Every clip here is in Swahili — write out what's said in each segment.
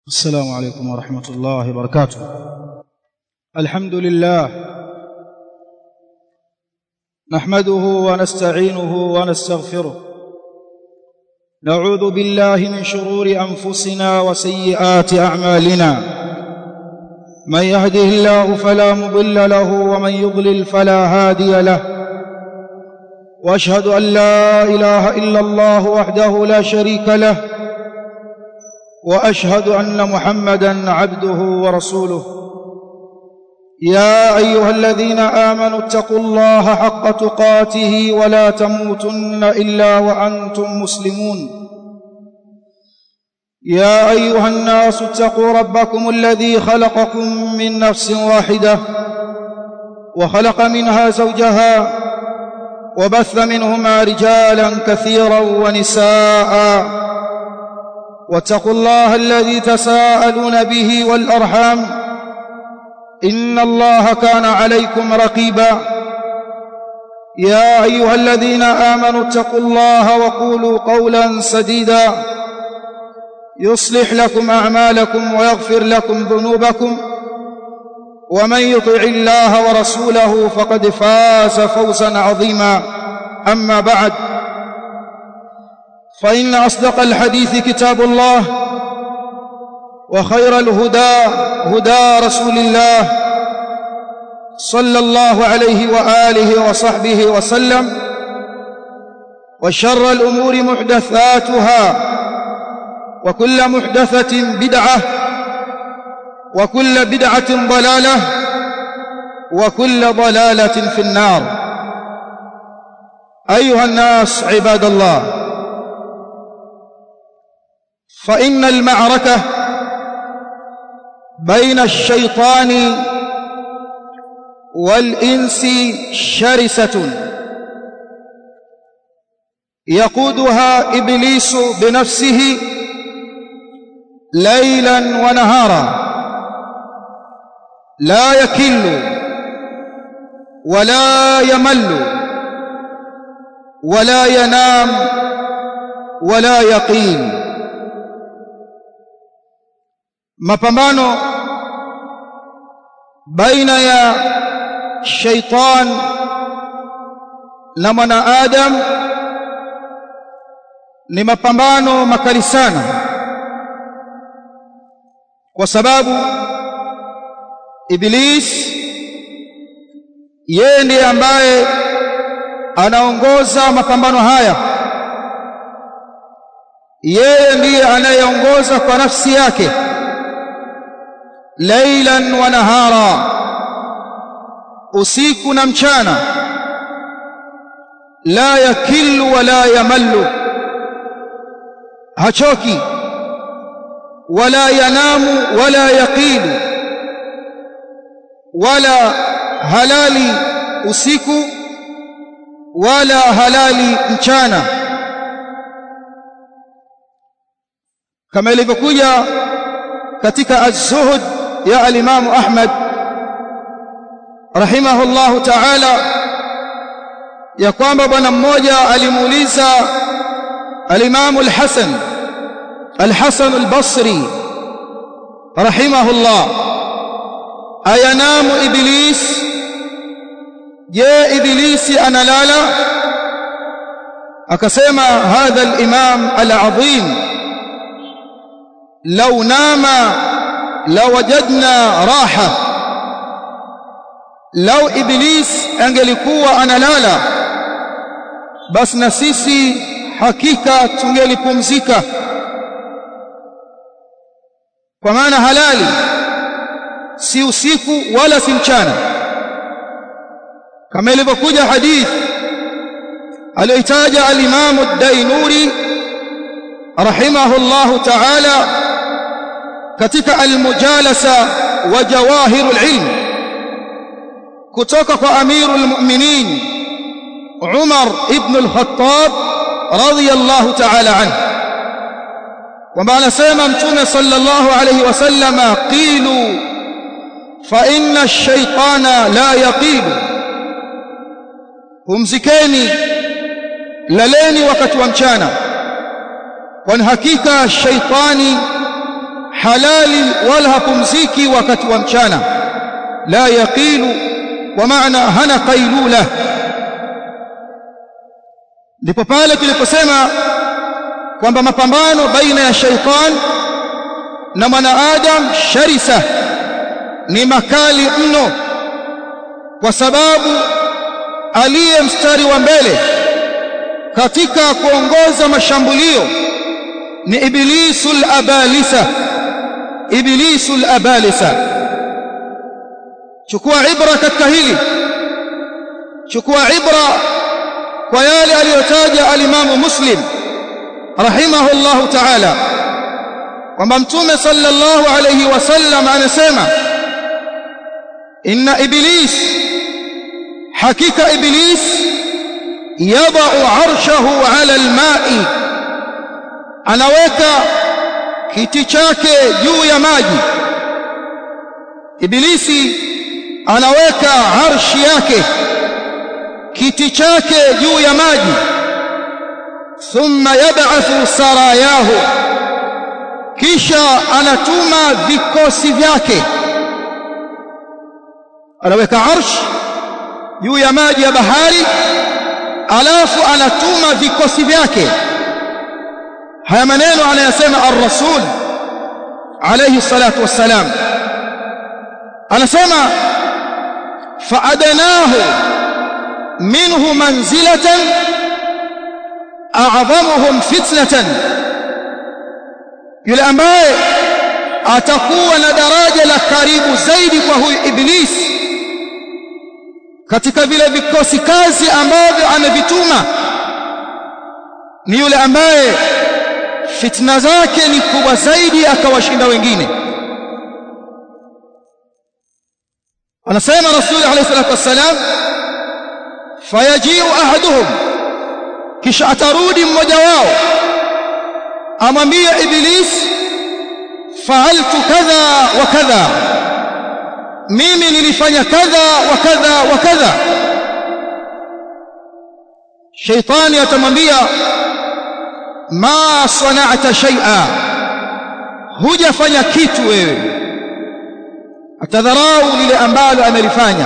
السلام عليكم ورحمة الله وبركاته الحمد لله نحمده ونستعينه ونستغفره نعوذ بالله من شرور أنفسنا وسيئات أعمالنا من يهده الله فلا مضل له ومن يضلل فلا هادي له واشهد ان لا اله الا الله وحده لا شريك له واشهد ان محمدا عبده ورسوله يا ايها الذين امنوا اتقوا الله حق تقاته ولا تموتن الا وانتم مسلمون يا ايها الناس اتقوا ربكم الذي خلقكم من نفس واحده وخلق منها زوجها وبث منهما رجالا كثيرا ونساء واتقوا الله الذي تساءلون به والارحام ان الله كان عليكم رقيبا يا ايها الذين امنوا اتقوا الله وقولوا قولا سديدا يصلح لكم اعمالكم ويغفر لكم ذنوبكم ومن يطع الله ورسوله فقد فاز فوزا عظيما اما بعد فان اصدق الحديث كتاب الله وخير الهدى هدى رسول الله صلى الله عليه واله وصحبه وسلم وشر الامور محدثاتها وكل محدثه بدعه وكل بدعه ضلاله وكل ضلاله في النار ايها الناس عباد الله فان المعركه بين الشيطان والانس شرسه يقودها ابليس بنفسه ليلا ونهارا لا يكل ولا يمل ولا ينام ولا يقيل mapambano baina ya shaitan na mwanadamu ni mapambano makali sana kwa sababu Iblis yeye ndiye ambaye anaongoza mapambano haya yeye ndiye anayeongoza kwa nafsi yake lailan wa nahara usiku na mchana la yakillu wala yamallu hachoki wala yanamu wala yaqilu wala halali usiku wala halali mchana kama ilivyokuja katika az-zuhd ya al-Imam Ahmad rahimahullahu ta'ala ya kwamba bwana mmoja alimuuliza al-Imam al-Hasan al-Hasan al-Basri rahimahullah ayanamu iblis je ibilisi analala akasema hadha al-imam al-azim law nama lawajadna raha law iblis angelikuwa analala basi na sisi hakika tungelipumzika kwa maana halali si usiku wala si mchana kama ilivyokuja hadith aliyotaja al-Imam ad-Dainuri rahimahullahu ta'ala katika al-mujalasa wa jawahirul ilm kutoka kwa amirul mu'minin Umar ibn al-Khattab radiyallahu ta'ala anhu kwamba anasema mtume sallallahu alayhi wasallama qilu fa inna ash-shaytana la yaqilu pumzikeni laleni wakati wa mchana kwani hakika shaitani halali wala hapumziki wakati wa mchana la yaqilu kwa maana hana qailula ndipo pale tuliposema kwamba mapambano baina ya shaitan na mwanaadam sharisa ni makali mno kwa sababu aliye mstari wa mbele katika kuongoza mashambulio ni iblisul abalisa iblisul abalisa chukua ibra katika hili chukua ibra kwa yale aliyotaja alimamu muslim rahimahullahu ta'ala kwamba mtume sallallahu alayhi wasallam anasema inna iblis hakika iblis yadau arshahu ala alma'i anaweka kiti chake juu ya maji ibilisi anaweka arshi yake kiti chake juu ya maji thumma yab'athu sarayahu kisha anatuma vikosi vyake anaweka arsh juu ya maji ya bahari alafu anatuma vikosi vyake haya maneno anayasema ar-rasul alayhi salatu wassalam anasema fa'adnahu minhu manzilatan a'zamuhum fitnatan yule ambaye atakuwa na daraja la karibu zaidi kwa huyu iblisi katika vile vikosi kazi ambavyo amevituma ni yule ambaye fitna zake ni kubwa zaidi akawashinda wengine anasema rasuli alayhi salatu wassalam fayajiu ahaduhum kisha atarudi mmoja wao amwambie iblis fa'altu kadha wa kadha mimi nilifanya kadha wa kadha wa kadha shaitani atamwambia ma sana'ta shay'a hujafanya kitu wewe atadharau lile ambalo amelifanya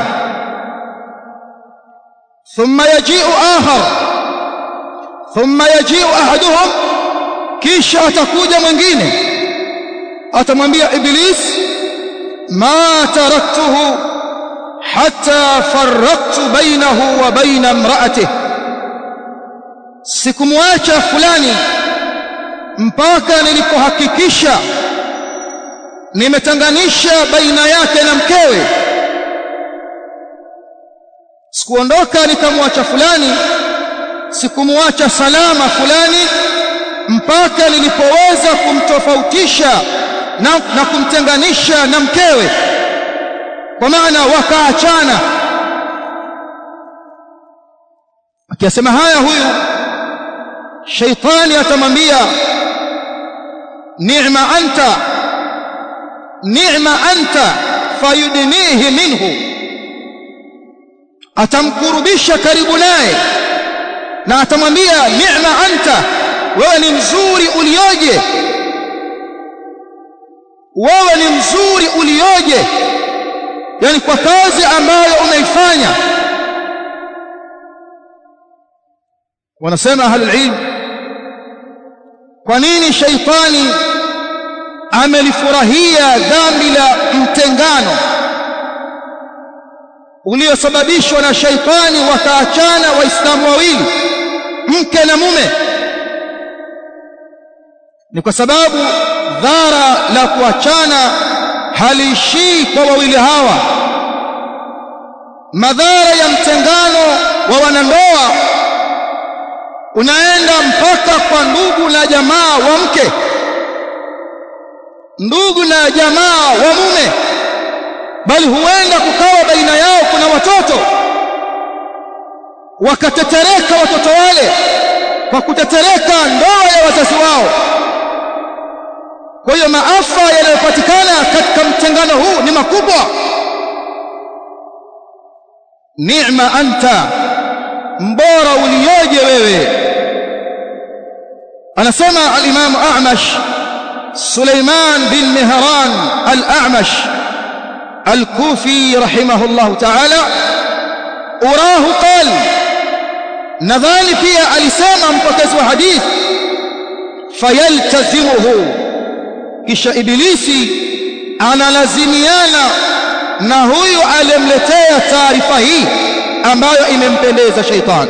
thumma yaji'u akhar thumma yaji'u ahaduhum kisha atakuja mwingine atamwambia iblis ma taraktuhu hatta farraqtu bainahu wa baina imra'atihi sikumwacha fulani mpaka nilipohakikisha nimetanganisha baina yake na mkewe sikuondoka nikamwacha fulani sikumwacha salama fulani mpaka nilipoweza kumtofautisha na, na kumtenganisha na mkewe kwa maana wakaachana akiyasema haya huyu shaitani atamwambia ni'ma anta ni'ma anta fayudnihi minhu atamkurubisha karibu naye na atamwambia ni'ma anta wewe ni mzuri ulioje wewe ni mzuri ulioje yani kwa kazi ambayo unaifanya wanasema ahlul ilm kwa nini shaitani amelifurahia dhambi la mtengano uliosababishwa na shaitani wakaachana waislamu wawili mke na mume ni kwa sababu dhara la kuachana haliishii kwa wawili hawa madhara ya mtengano wa wanandoa unaenda mpaka kwa ndugu na jamaa wa mke ndugu na jamaa wa mume bali huenda kukawa baina yao kuna watoto wakatetereka watoto wale kwa kutetereka ndoa ya wazazi wao kwa hiyo maafa yanayopatikana katika mtengano huu ni makubwa ni'ma anta mbora ulioje wewe anasema al-Imam A'mash سليمان بن مهران الأعمش الكوفي رحمه الله تعالى أراه قال nadhani pia alisema mpokezi wa hadith fayaltazimuhu kisha ibilisi analazimiana na huyu aliyemletea taarifa hii ambayo imempendeza shaitan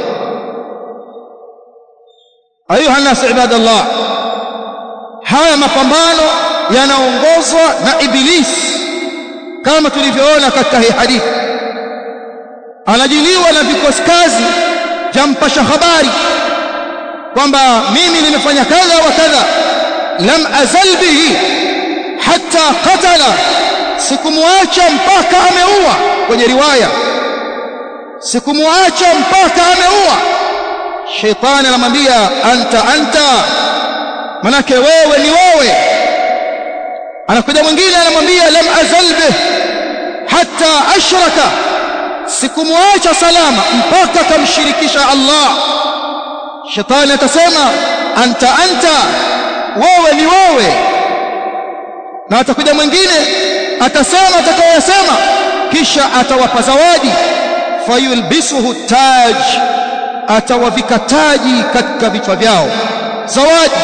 ayuha nas ibadallah haya mapambano yanaongozwa na ibilisi kama tulivyoona katika hii hadithi anajiliwa na vikosi kazi jampasha habari kwamba mimi nimefanya kadha wa kadha lam azal bihi hatta qatala sikumwacha mpaka ameua kwenye riwaya sikumwacha mpaka ameua sheitani anamwambia anta anta manake wewe ni wewe anakuja mwingine anamwambia lam azal bih hatta ashraka sikumwacha salama mpaka kamshirikisha Allah shetani atasema anta anta wewe ni wewe na atakuja mwingine atasema atakayosema kisha atawapa zawadi fayulbisuhu taj atawavika taji katika vichwa vyao zawadi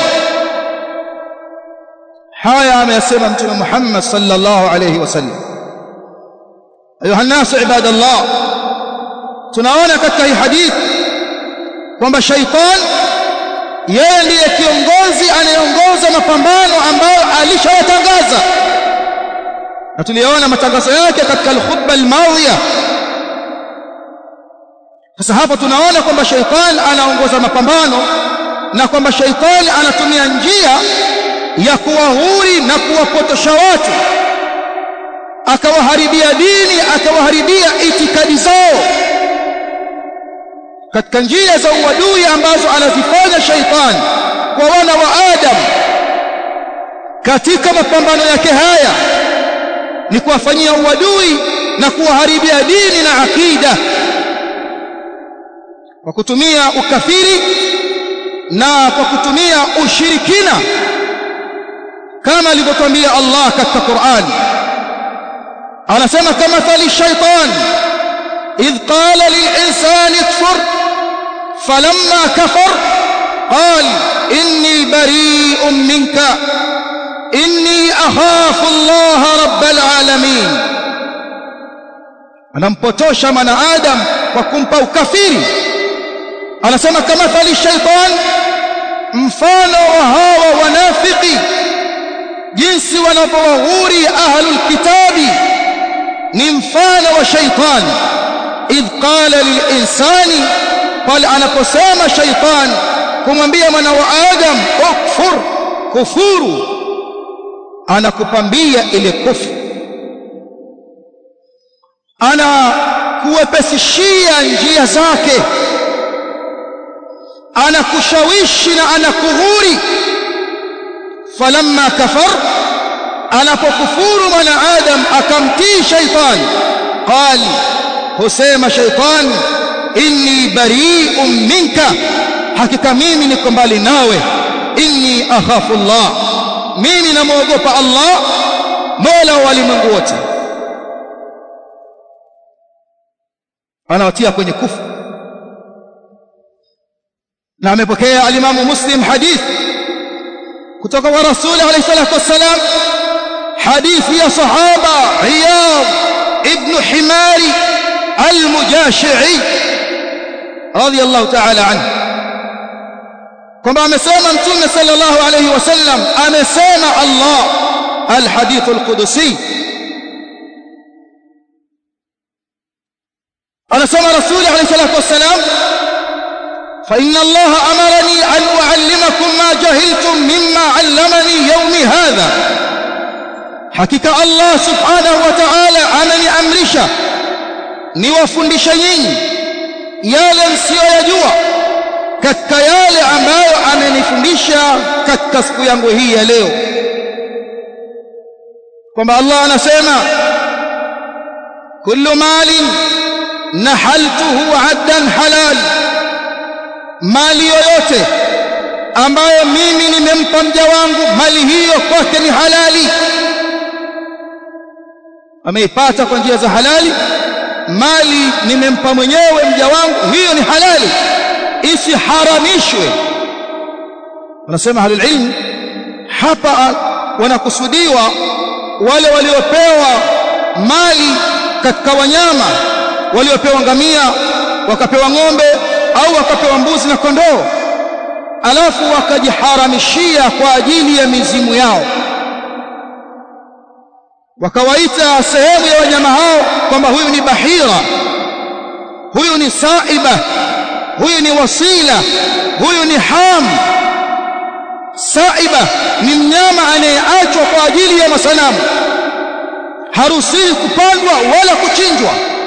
haya ameyasema mtume Muhammad sallallahu alayhi wasallam ayuha nasu ibadallah tunaona katika hii hadithi kwamba shaitan yeye ndiye kiongozi anayeongoza mapambano ambayo alishayatangaza na tuliona matangazo yake katika al-khutba al-madhiya sasa hapa tunaona kwamba shaitan anaongoza mapambano na kwamba shaitan anatumia njia ya kuwahuri na kuwapotosha watu akawaharibia dini akawaharibia itikadi zao katika njia za uadui ambazo anazifanya shaitan kwa wana wa Adam katika mapambano yake haya ni kuwafanyia uadui na kuwaharibia dini na akida kwa kutumia ukafiri na kwa kutumia ushirikina kama alivyotwambia Allah katika Qur'an anasema kama thali shaitan idh qala lilinsani kfur falamma kafar qal inni bari'un minka inni akhafu Allah rabbal alamin anampotosha mwanadamu kwa kumpa ukafiri anasema kama thali shaitan mfano wa hawa wanafiki jinsi wanavyowahuri ahlul kitabi ni mfano wa shaitan idh qala lilinsani pale anaposema shaitan kumwambia mwana wa adam ukfur kufuru anakupambia ile kufru ana kuwepesishia njia zake anakushawishi na anakughuri falamma kafar anapokufuru mwanadamu akamtii shaitan qal husema shaitan inni bari'un minka hakika mimi niko mbali nawe inni akhafu Allah mimi namuogopa Allah mola wa walimwengu wote anawatia kwenye kufu na amepokea alimamu muslim hadith kutoka kwa rasuli alayhi salatu wassalam hadithi ya sahaba Iyad ibn Himari al-Mujashi'i radiyallahu ta'ala anhu kwamba amesema mtume sallallahu alayhi wasallam amesema Allah al-hadith al-qudusi anasema rasuli alayhi salatu wassalam فإن الله أمرني أن أعلمكم ما جهلتم مما علمني يومي هذا حقيقة الله سبحانه وتعالى أمني أمرشا niwafundisha nyinyi yale msiyoyajua katika yale ambayo amenifundisha katika siku yangu hii ya leo kwamba Allah anasema kullu malin nahaltuhu addan halal mali yoyote ambayo mimi nimempa mja wangu mali hiyo kwake ni halali ameipata kwa njia za halali mali nimempa mwenyewe mja wangu hiyo ni halali isiharamishwe wanasema ahlul ilm hapa wanakusudiwa wale waliopewa mali katika wanyama waliopewa ngamia wakapewa ng'ombe au wakapewa mbuzi na kondoo alafu wakajiharamishia kwa ajili ya mizimu yao wakawaita sehemu ya wanyama hao kwamba huyu ni bahira huyu ni saiba huyu ni wasila huyu ni ham saiba ni mnyama anayeachwa kwa ajili ya masanamu haruhusiwi kupandwa wala kuchinjwa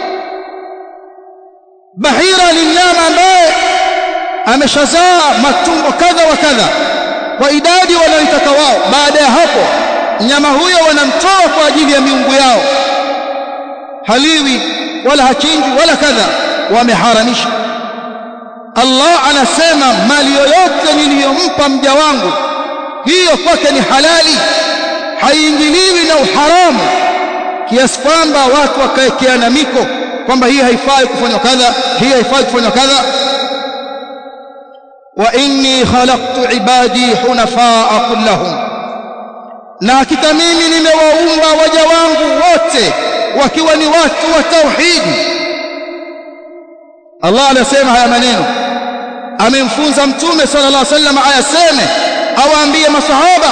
bahira ni mnyama ambaye ameshazaa matumbo kadha wa kadha kwa idadi wanayoitaka wao baada ya hapo mnyama huyo wanamtoa kwa ajili ya miungu yao haliwi wala hachinjwi wala kadha wameharamisha Allah anasema mali yoyote niliyompa mja wangu hiyo kwake ni halali haiingiliwi na uharamu kiasi kwamba watu wakaekeana miko kwamba hii haifai kufanywa kadha hii haifai kufanywa kadha wa inni khalaqtu ibadi hunafaa kullahum na hakika mimi nimewaumba waja wangu wote wakiwa ni watu wa tauhidi Allah anasema haya maneno amemfunza mtume sallallahu alaihi wasallam ayaseme awaambie masahaba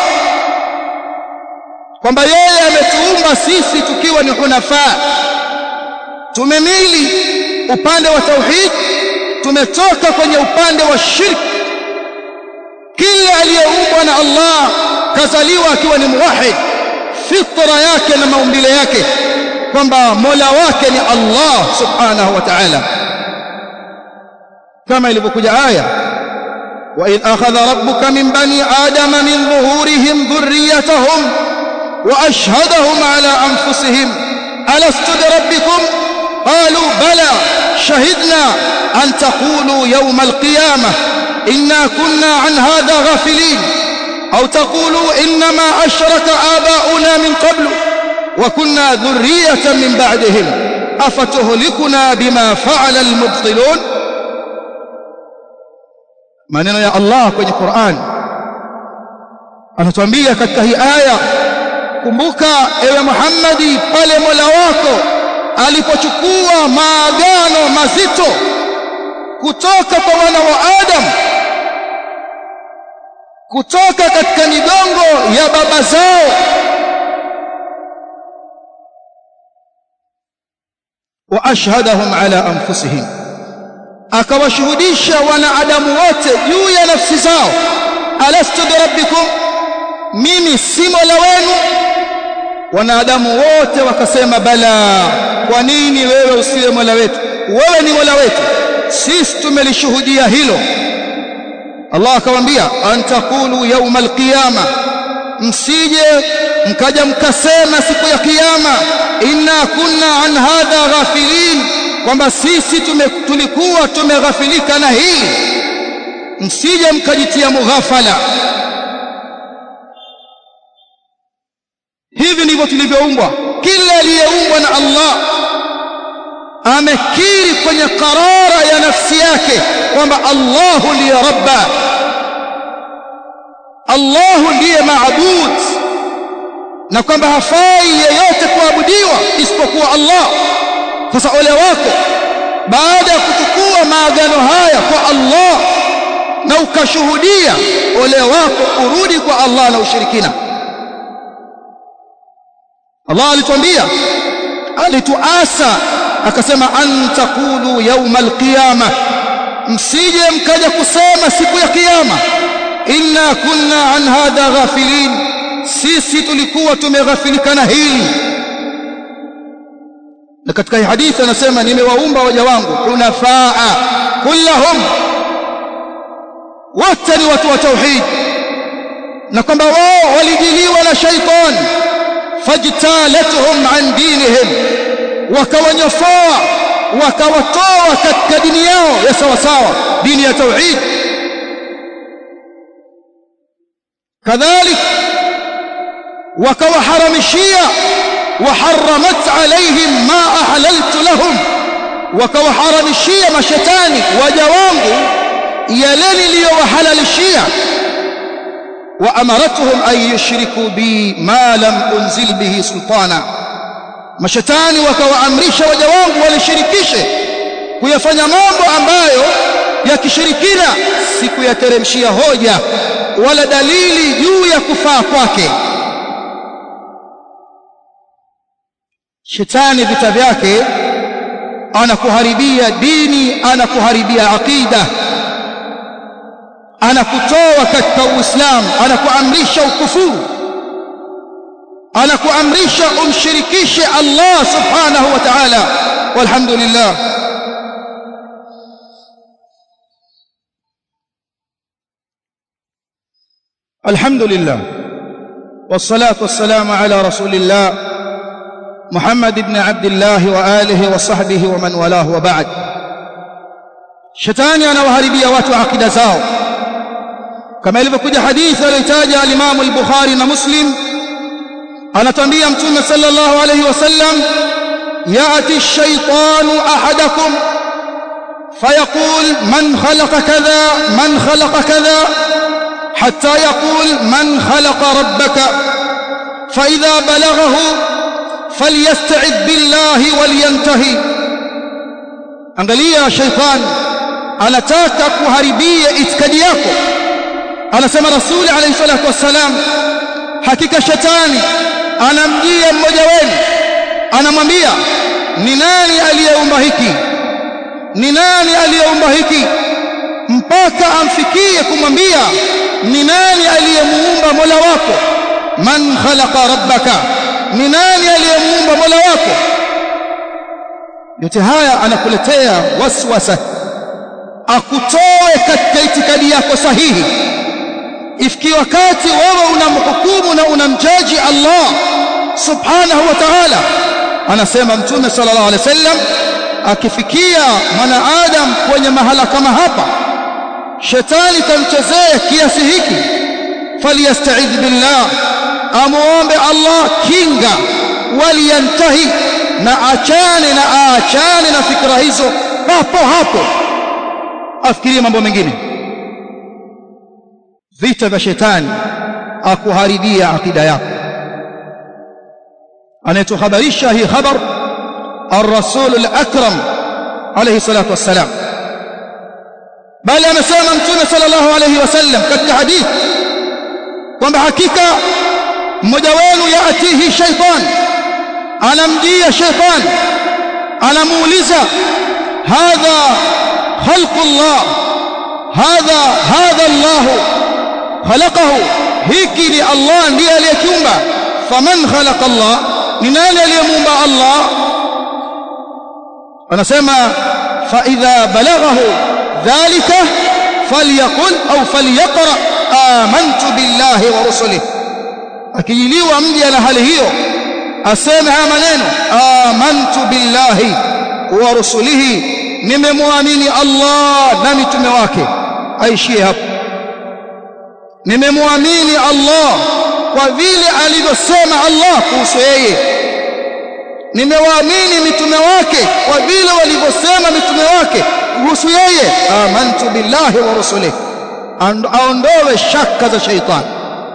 kwamba yeye ametuumba sisi tukiwa ni hunafaa tumemili upande wa tauhid tumetoka kwenye upande wa shirki kila aliyeumbwa na Allah kazaliwa akiwa ni muwahid fitra yake na maumbile yake kwamba mola wake ni Allah subhanahu wa ta'ala kama ilivyokuja aya wa idh akhadha rabbuka min bani adama min dhuhurihim dhurriyyatahum wa ashhadahum ala anfusihim alastu bi rabbikum qalu bala shahidna an taqulu yawm alqiyamah inna kunna an hadha ghafilin أو تقولوا إنما أشرك آباؤنا من قبل وكنا ذرية من بعدهم أفتهلكنا بما فعل المبطلون maneno ya Allah kwenye Qur'an anatuambia katika hii aya kumbuka ewe Muhammadi pale Mola wako alipochukua maagano mazito kutoka kwa wana wa Adam kutoka katika migongo ya baba zao wa ashhadahum ala anfusihim akawashuhudisha wanadamu wote juu ya nafsi zao alastu birabbikum mimi si mola wenu wanadamu wote wakasema bala kwa nini wewe usiwe mola wetu wewe ni mola wetu sisi tumelishuhudia hilo Allah akamwambia antakulu yauma alqiyama msije mkaja mkasema siku ya kiyama inna kunna an hadha ghafilin kwamba sisi tume, tulikuwa tumeghafilika na hili msije mkajitia mughafala hivi ndivyo tulivyoumbwa kila aliyeumbwa na Allah amekiri kwenye qarara ya nafsi yake kwamba Allahu ndiye rabba Allahu ndiye maabud na kwamba hafai yeyote kuabudiwa isipokuwa Allah sasa ole wako baada ya kuchukua maagano haya kwa Allah na ukashuhudia ole wako urudi kwa Allah na ushirikina Allah alituambia alituasa akasema an taqulu yawma alqiyama msije mkaja kusema siku ya kiyama inna kunna an hadha ghafilin sisi tulikuwa tumeghafilika na hili na katika hii hadithi anasema nimewaumba waja wangu hunafaa kullahum wote ni watu wa tauhid na kwamba wao walijiliwa na shaitan fajtalatuhum an dinihim wakawanyofoa wakawatoa katika dini yao ya sawa sawa dini ya tauhid kadhalik wakawaharamishia وحرمت عليهم ما أحللت لهم وكوحرمشيا mashetani waja wangu yale niliyowahalalishia وأمرتهم أن يشركوا بي ما لم أنزل به سلطانا mashetani wakawaamrisha waja wangu walishirikishe kuyafanya mambo ambayo ya kishirikina sikuyateremshia hoja wala dalili juu ya kufaa kwake shetani vita vyake anakuharibia dini anakuharibia aqida anakutoa katika uislamu anakuamrisha ukufuru anakuamrisha umshirikishe Allah subhanahu wa ta'ala walhamdulillah alhamdulillah والصلاه والسلام على رسول الله محمد بن عبد الله واله وصحبه ومن والاه وبعد shetani anawaharibia watu akida zao kama ilivyokuja hadithi aliyotaja al-Imam al-Bukhari na Muslim anatambia mtume sallallahu alayhi wasallam yati ash-shaytanu ahadakum fayaqul man khalaqa kadha man khalaqa kadha hatta yaqul man khalaqa rabbaka fa idha balaghahu falyasta'id billahi walyantahi angalia shaytan anataka kuharibia itikadi yako anasema rasuli alayhi salatu wassalam hakika shetani anamjia mmoja wenu anamwambia ni nani aliyeumba hiki ni nani aliyeumba hiki mpaka amfikie kumwambia ni nani aliyemuumba mola wako man khalaqa rabbaka ni nani aliyemuumba mola wako yote haya anakuletea waswasa akutoe katika itikadi yako sahihi ifikie wakati wewe unamhukumu na unamjaji Allah subhanahu wa ta'ala anasema mtume sallallahu alaihi wasallam akifikia mwanadamu kwenye mahala kama hapa shetani kamchezea kiasi hiki faliyasta'idh billah amuombe Allah kinga waliyantahi na achane na aachane na fikra hizo hapo hapo afikirie mambo mengine vita vya shetani akuharibia akida yako anayetuhabarisha hii khabar الرسول الأكرم عليه الصلاة والسلام بل amesema mtume sallallahu alayhi wasallam katika hadith kwamba hakika mmoja wenu yaatihi shaytan anamjia shaytan anamuuliza hadha khalqullah hadha hadha Allah khalaqahu hiki ni Allah ndiye aliyekiumba faman khalaqa Allah ni nani aliyemuumba Allah anasema fa idha balaghahu dhalika falyaqul au falyaqra amantu billahi wa rusulihi akijiliwa mji ana hali hiyo aseme haya maneno amantu billahi wa rusulihi nimemwamini Allah na mitume wake aishie hapo nimemwamini Allah kwa vile alivyosema Allah kuhusu yeye nimewaamini mitume wake kwa vile walivyosema mitume wake kuhusu yeye amantu billahi wa rusulihi aondoe shaka za shaitani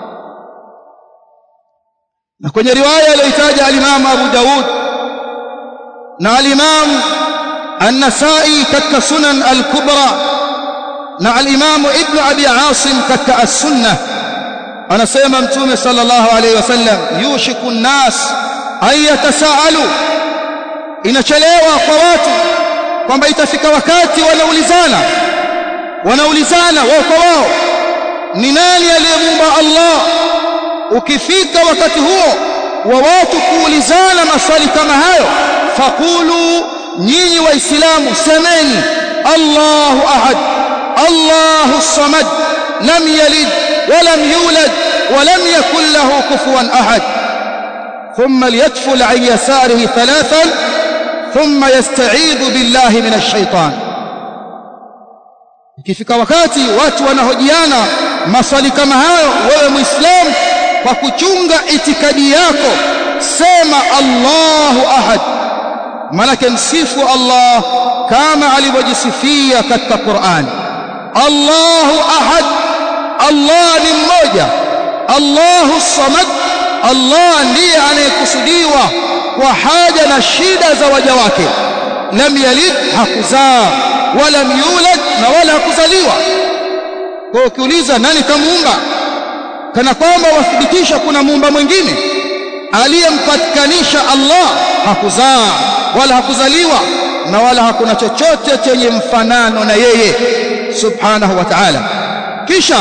na kwenye riwaya aliyoitaja al-Imam Abu Daud na al-Imam An-Nasa'i katika Sunan al-Kubra na al-Imam Ibn Abi Asim katika As-Sunnah anasema Mtume sallallahu alayhi wasallam yushiku an-nas ay yatasaalu inachelewa kwa watu kwamba itafika wakati wanaulizana wanaulizana wao kwa wao ni nani aliyemuumba Allah ukifika wakati huo wa watu kuulizana maswali kama hayo faqulu nyinyi waislamu semeni Allahu ahad Allahu samad lam yalid ولم يولد ولم يكن له كفوا أحد ثم ليتفل عن يساره ثلاثا ثم يستعيذ بالله من الشيطان ikifika wakati watu wanahojiana maswali kama hayo wewe muislamu kwa kuchunga itikadi yako sema Allahu ahad manake msifu Allah kama alivyojisifia katika Qur'an Allahu ahad Allah ni mmoja Allahu samad Allah ndiye anayekusudiwa kwa haja na shida za waja wake lam yalid hakuzaa wala yulad na wala hakuzaliwa kwa ukiuliza nani kamuumba kana kwamba wathibitisha kuna muumba mwingine aliyempatikanisha Allah hakuzaa wala hakuzaliwa na wala hakuna chochote chenye mfanano na yeye subhanahu wa ta'ala kisha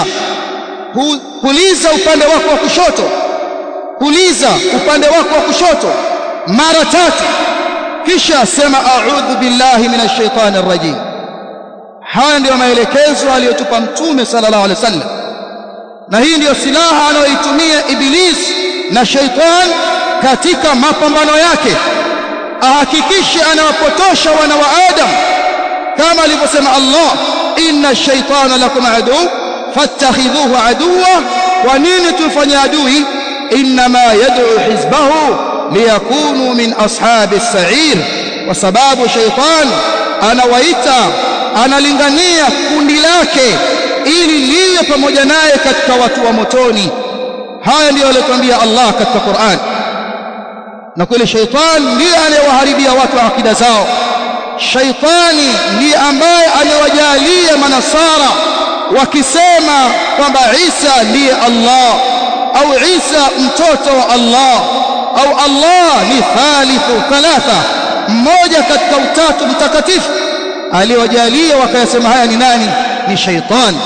kuliza upande wako wa kushoto kuliza upande wako wa kushoto mara tatu kisha sema a'udhu billahi minash shaitani rrajim haya ndiyo maelekezo aliyotupa mtume sallallahu alaihi wasallam na hii ndiyo silaha anayoitumia iblis na shaitan katika mapambano yake ahakikishe anawapotosha wana wa adam kama alivyosema Allah inna shaitana lakum adu fattakhidhuhu aduwa kwa nini tumfanye adui inma yad'u hizbahu liyakunu min ashabi as-sa'ir kwa sababu shaitan anawaita analingania kundi lake ili liwe pamoja naye katika watu wa motoni haya ndiyo aliyotuambia Allah katika Qur'an na kweli shaitan ndiye anayewaharibia watu akida zao shaitani ndiye ambaye amewajalia manasara wakisema kwamba Isa ndiye Allah au Isa mtoto wa Allah au Allah ni thalithu thalatha mmoja katika utatu mtakatifu aliyowajalia wakayasema haya ni nani ni shaitani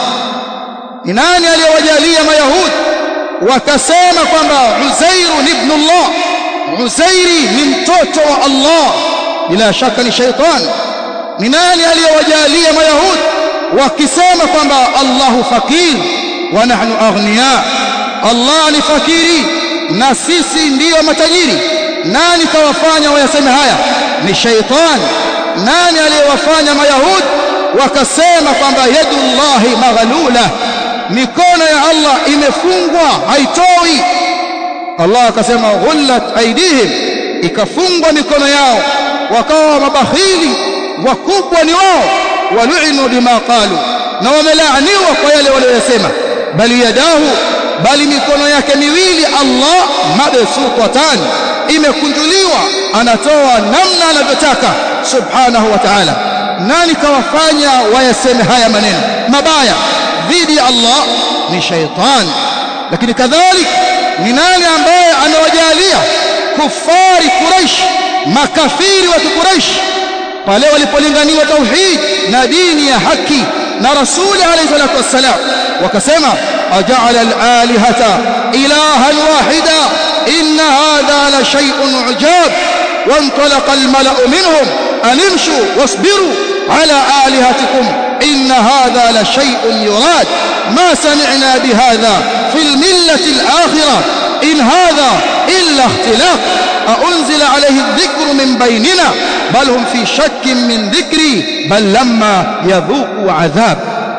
ni nani aliyowajalia mayahudi wakasema kwamba Uzairu ni ibn Allah Uzairi ni mtoto wa Allah bila shaka ni shaitani ni nani aliyowajalia mayahudi wakisema kwamba Allahu fakir wa nahnu aghniya Allah ni fakiri na sisi ndiyo matajiri nani kawafanya wayaseme haya ni shaitani nani aliyewafanya mayahudi wakasema kwamba yadullahi maghlula mikono ya Allah imefungwa haitoi Allah akasema ghullat aidihim ikafungwa mikono yao wakawa mabakhili wakubwa ni wao walu'inu bima qalu na wamelaaniwa kwa yale waliyosema bali yadahu bali mikono yake miwili Allah mabsutatan imekunjuliwa anatoa namna anavyotaka subhanahu wa ta'ala nani kawafanya wayaseme haya maneno mabaya dhidi ya Allah ni shaitan lakini kadhalika ni nani ambaye anawajalia kufari Quraish makafiri wa Quraish pale walipolinganiwa tauhid na dini ya haki na rasuli alayhi salatu wassalam wakasema aja'ala al-alihata ilahan wahida inna hadha la shay'un ujab وانطلق الملأ منهم أن امشوا واصبروا على آلهتكم إن هذا لشيء يراد ما سمعنا بهذا في الملة الآخرة إن هذا إلا اختلاق أأنزل عليه الذكر من بيننا بل هم في شك من ذكري بل لما يذوقوا عذاب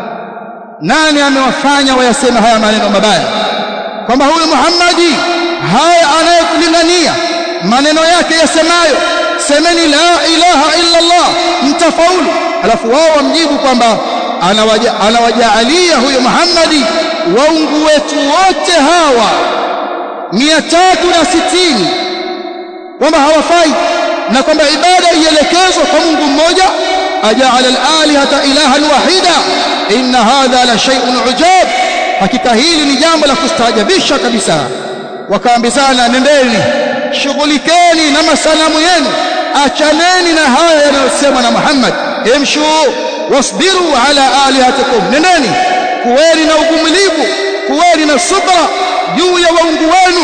nani amewafanya wayasema haya maneno mabaya kwamba huyu Muhammadi haya anayekulingania maneno yake yasemayo semeni la ilaha illa Allah mtafaulu alafu wao wamjibu kwamba anawajaalia huyo Muhammadi waungu wetu wote hawa mia tatu na sitini kwamba hawafai na kwamba ibada ielekezwe kwa Mungu mmoja ajaala al-alihata ilahan wahida inna hadha la shay'un ujab hakika hili ni jambo la kustaajabisha kabisa wakaambizana nendeni shughulikeni na masanamu yenu achaneni na haya yanayosemwa na Muhammad imshu wasbiru ala alihatikum nendeni kuweni na uvumilivu kuweni na subra juu ya waungu wenu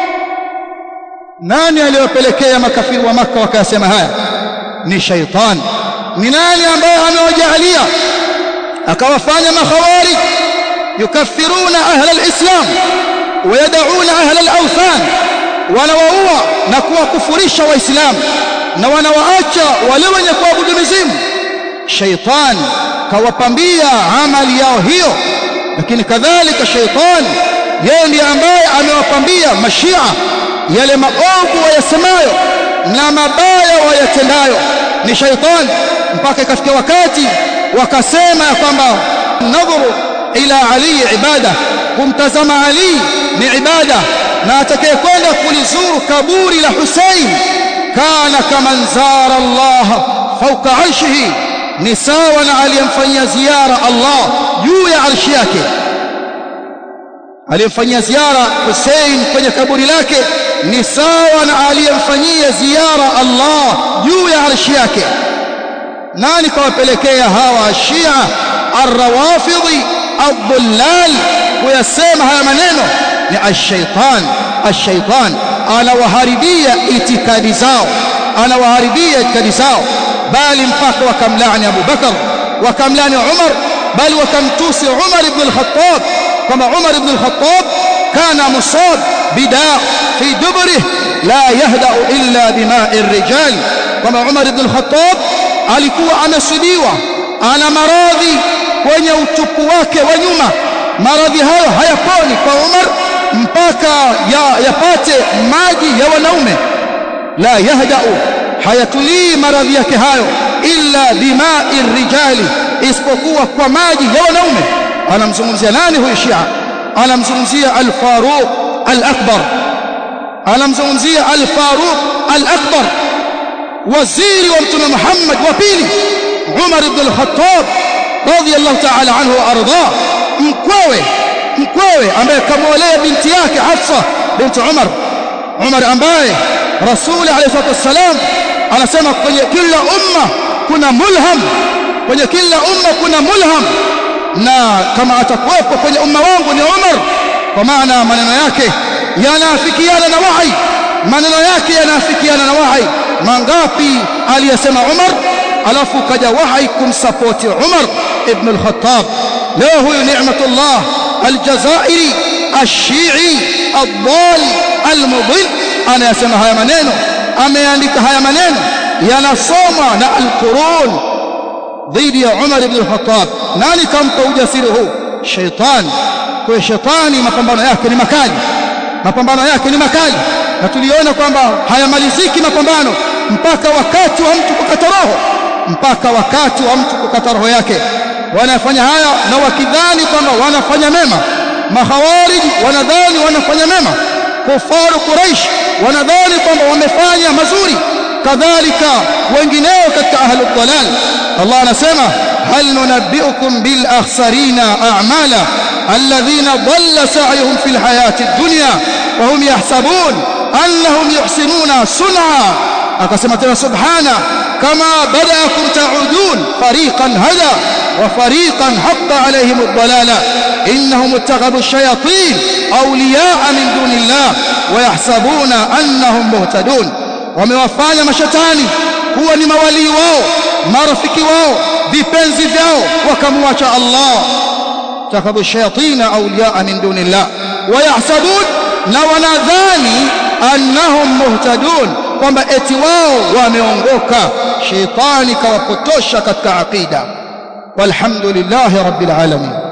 nani aliyopelekea makafiri wa maka wakasema haya ni shaitan ni nani ambaye amewajalia akawafanya makhawarij yukaffiruna ahla alislam ويدعون أهل الأوثان wanawaua na kuwakufurisha waislamu na wanawaacha wale wenye kuabudu mizimu shaitan kawapambia amali yao hiyo lakini kadhalika shaitani yeye ndiye ambaye amewapambia mashia yale maovu wayasemayo na mabaya wayatendayo ni shaitani mpaka ikafikia wakati wakasema ya kwamba nadhuru ila ali ibada kumtazama ali ni ibada na atakayekwenda kulizuru kaburi la Hussein kana kaman zara Allah fawqa arshihi ni sawa na aliyemfanyia ziara Allah juu ya arshi yake aliyemfanyia ziara Hussein kwenye kaburi lake ni sawa na aliyemfanyia ziara Allah juu ya arshi yake nani kawapelekea hawa Shia arrawafidhi adhullal kuyasema haya maneno ni ash-shaytan ash-shaytan anawaharibia itikadi zao anawaharibia itikadi zao bali mpaka wakamlaani Abu Bakar wakamlaani Umar bali wakamtusi Umar ibn al-Khattab kama Umar ibn al-Khattab kana musab bidaa fi dubrihi la yahda'u illa bima'i ar-rijal kama Umar ibn al-Khattab alikuwa amesidiwa ana maradhi kwenye utupu wake wa nyuma maradhi hayo hayaponi kwa Umar mpaka ya, yapate maji ya wanaume la yahdau hayatulii maradhi yake hayo illa bima'i rijali isipokuwa kwa maji ya wanaume anamzungumzia nani huyu Shia anamzungumzia al-Faruq al-Akbar anamzungumzia al-Faruq al-Akbar waziri wa mtume Muhammad wa pili Umar ibn al-Khattab radiyallahu ta'ala anhu wa arda mkwewe mkwewe ambaye kamwolea binti yake Hafsa binti Umar Umar ambaye Rasul alayhi salatu wasalam anasema kwenye kila umma kuna mulham kwenye kila umma kuna mulham na kama atakuwepo kwenye umma wangu ni Umar kwa maana maneno yake yanaafikiana na wahi maneno yake yanaafikiana na wahi mangapi aliyesema Umar alafu kaja wahi kumsapoti Umar ibn al-Khattab leo huyu Ni'matullah al-Jazairi ash-Shi'i ad-dal al-mudil anayasema haya maneno ameandika haya maneno yanasomwa na al-Qurun dhidi ya Umar ibn al-Khattab nani kampa ujasiri huu shaitan kwa shetani mapambano yake ni makali mapambano yake ni makali na tuliona kwamba hayamaliziki mapambano mpaka wakati wa mtu kukata roho mpaka wakati wa mtu kukata roho yake wanafanya haya na wakidhani kwamba wanafanya mema mahawarij wanadhani wanafanya mema kufaru quraish wanadhani kwamba wamefanya mazuri kadhalika wengineo katika ahlul dalal Allah anasema hal nunabbiukum bil akhsarina a'mala alladhina dhalla sa'yuhum fil hayati ad-dunya wa hum yahsabun annahum yuhsinuna sun'a akasema tena subhana kama badaakum ta'udun fariqan hada wa fariqan haqqa alayhim ad-dalala innahum ittakhadhu ash-shayatin awliya'a min dunillah wa yahsabuna annahum muhtadun wamewafanya mashetani kuwa ni mawalii wao marafiki wao vipenzi vyao wakamwacha Allah takabu ash-shayatin awliya'a min dunillah wa yahsabun na wanadhani annahum muhtadun kwamba eti wao wameongoka shetani kawapotosha katika aqida walhamdulillahi rabbil alamin